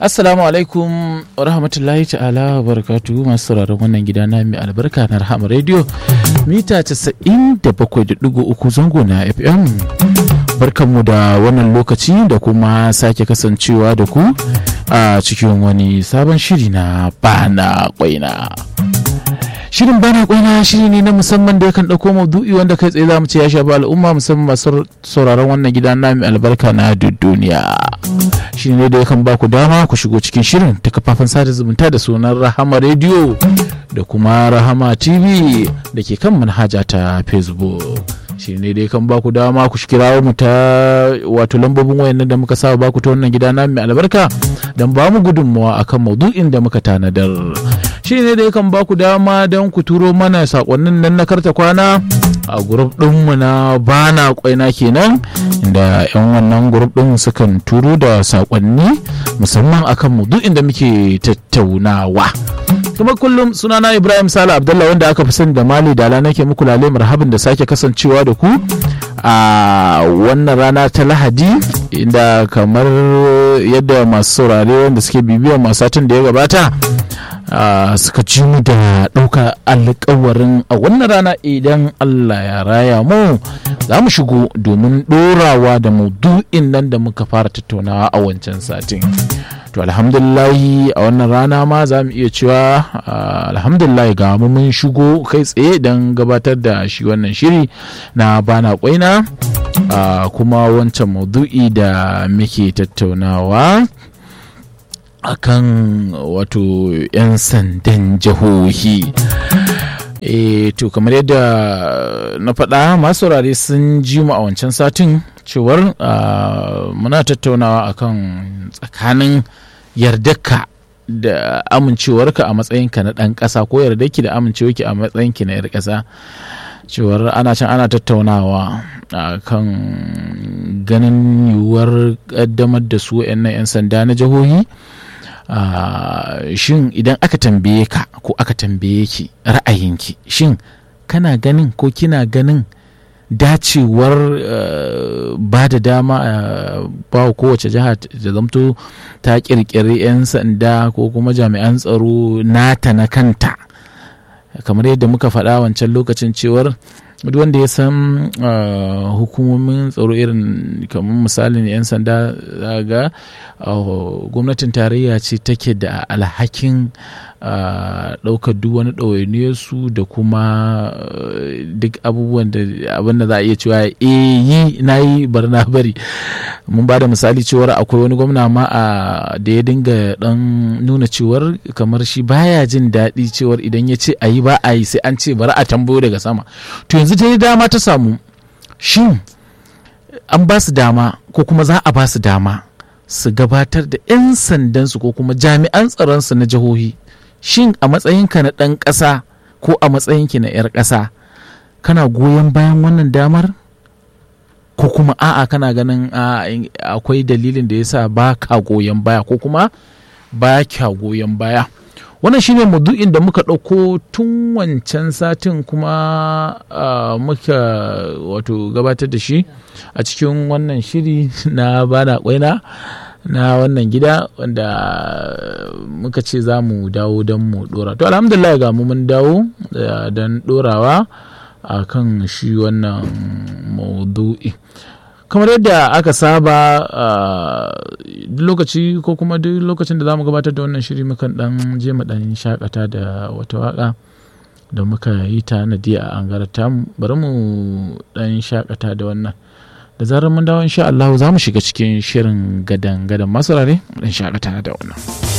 Assalamu alaikum wa rahmatullahi ta'ala wa barakatuhu masu sauraron wannan gida na mai albarka na Rahama Radio mita 97.3 zango na FM. Barkanmu da wannan lokaci da kuma sake kasancewa da ku a cikin wani sabon shiri na bana kwaina. Shirin bana kwaina shiri ne na musamman da yakan ɗauko maudu'i wanda kai tsaye za mu ce ya shafi al'umma musamman masu sauraron wannan gida na mai albarka na duniya. Shi ne da yakan ba ku dama ku shigo cikin shirin ta kafafen sada zumunta da sunan Rahama Radio da kuma Rahama TV da ke kan manhaja ta Facebook. shi ne dai kan baku dama ku kirawo mu ta wato lambobin wayan da muka saba baku ta wannan gida na mai albarka don ba mu gudunmawa akan maudu'in da muka tanadar shi ne dai kan baku dama don ku turo mana sakonnin nan na karta kwana a grup ɗinmu na bana kwaina kenan inda 'yan wannan grup ɗin sukan turo da sakonni musamman akan maudu'in da muke tattaunawa kuma kullum sunana ibrahim sala abdullah wanda aka fi sani da mali dala nake muku lale marhabin da sake kasancewa da ku a wannan rana ta lahadi inda kamar yadda masu saurare wanda suke bibiyar masu satin da ya gabata suka ci mu da ɗauka alkawarin a wannan rana idan allah ya raya mu za mu shigo domin ɗorawa da maudu'in nan da muka fara tattaunawa a wancan satin to alhamdulillahi a wannan rana ma za mu iya cewa alhamdulillahi ga mu mun shigo kai tsaye don gabatar da shi wannan shiri na bana kwaina kuma wancan maudu'i da muke tattaunawa akan wato 'yan sandan jihohi e to kamar yadda na faɗa masu saurare sun ji mu a wancan satin cewar muna tattaunawa akan tsakanin yardarka da amincewarka a matsayinka na ɗan ƙasa ko yardarki da amincewarki a matsayinki na 'yar ƙasa cewar ana can ana tattaunawa a kan ganin yiwuwar ƙaddamar da su 'yan sanda na jihohi shin idan aka tambaye ka ko aka tambaye ki ra'ayinki shin kana ganin ko kina ganin dacewar ba da dama ba kowace jiha da zamto ta kirkiri 'yan sanda ko kuma jami'an tsaro nata na kanta kamar yadda muka faɗa wancan lokacin cewar duk wanda ya san hukumomin tsaro irin kamar misalin 'yan sanda ga gwamnatin tarayya ce take da alhakin ɗaukar duk wani ɗawainiyarsu da kuma duk abubuwan da abin da za a iya cewa e yi na yi bar na bari mun ba da misali cewar akwai wani gwamna ma da ya dinga ɗan nuna cewar kamar shi baya jin daɗi cewar idan ya ce a yi ba a yi sai an ce bari a tambayo daga sama to yanzu ta dama ta samu shin an ba su dama ko kuma za a ba su dama su gabatar da 'yan sandansu ko kuma jami'an tsaronsu na jihohi shin a matsayinka na ɗan ƙasa ko a matsayinki na 'yar ƙasa kana goyon bayan wannan damar ko kuma a'a kana ganin akwai dalilin da yasa ba ka goyon baya ko kuma ba kya goyon baya wannan shine maudu'in da muka ɗauko tun wancan satin kuma muka wato gabatar da shi a cikin wannan shiri na bana kwaina na wannan gida wanda muka ce za mu dawo don mu dora to alhamdulillah ga mu mun dawo don dorawa a kan shi wannan maudu'i kamar yadda aka saba duk lokaci ko kuma duk lokacin da za mu gabatar da wannan shiri mukan dan je mu dan shakata da wata waka da muka yi ta nadiya a angarata bari mu dan shakata da wannan da zarar mun dawo insha Allah za mu shiga cikin shirin gadan gadan masu rare dan shakata da wannan